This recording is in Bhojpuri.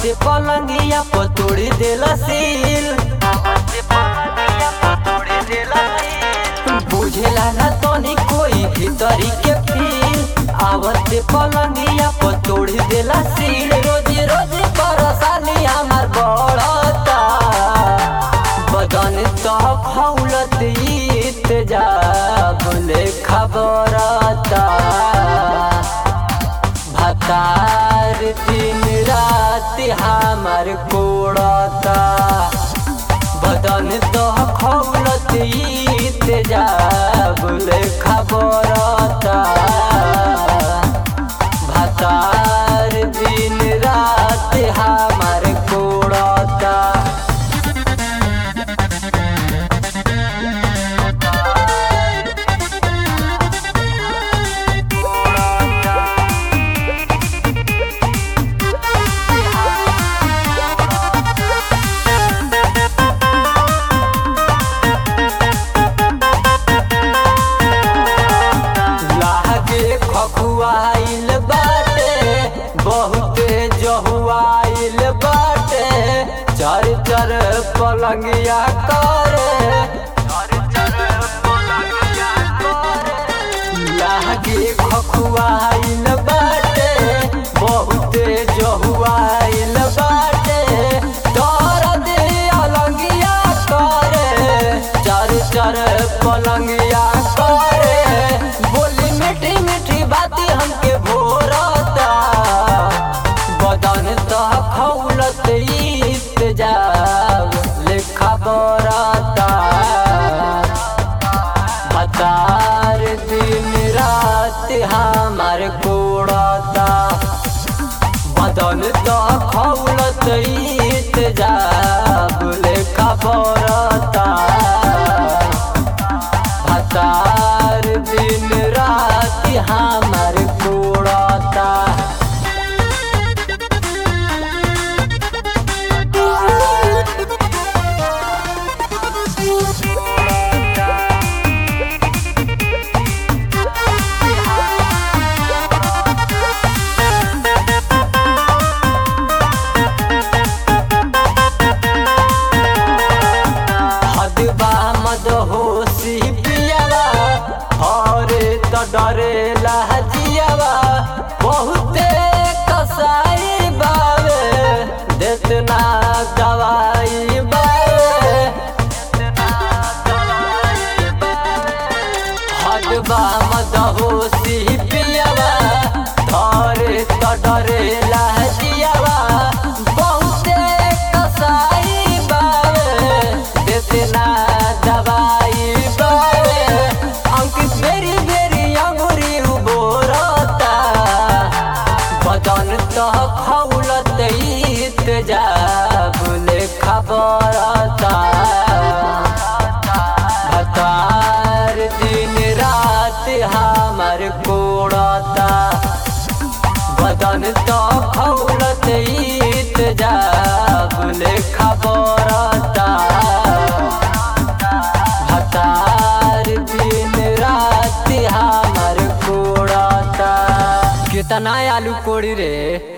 आवत पलंगिया पतोड़ी देला सील बुझेला ना तनी कोई भीतरी के फील आवत पलंगिया पतोड़ी देला सील रोज रोज परेशानी हमार बढ़ता बदन तो खौलत इत जा बोले खबरता भतार दिन रात हमार कोड़ता बदन तो खौलत इत जा बोले खबरता भतार दिन रात हमार कोड़ता लागे खखुआइल बाटे बहुते जहुआइल बाटे चर चर पलंगिया करे लागे खखुआइल बाटे बहुते जहुआइल बाटे दर्द अलंगिया करे चर चर पलंगिया करे बोली मीठी मीठी बाती हमके भोरता बदन तो खौलत इत जाब लेखा बरता भतार दिन रात हमार कोड़ता बदन तो खौलत इत जाब लेखा बरता भतार दिन रात हमार कोड़ता हदबा मद होशी पियावा हरे त डरेला जियावा बहुते कसाई बावे देतना दवाई बावे हदबा मद होशी पियावा हरे त डरेला जियावा बहुते कसाई बावे देतना दवाई बावे अंकित बेरी बेरी अंगुरी उबोरता बदन तो खौलत इत जाबुले खबरता भतार दिन रात हमार कोड़ता बदन तो खौलत इत जाबुले खबरता भतार दिन रात हमार कोड़ता कितना आलू कोड़ी रे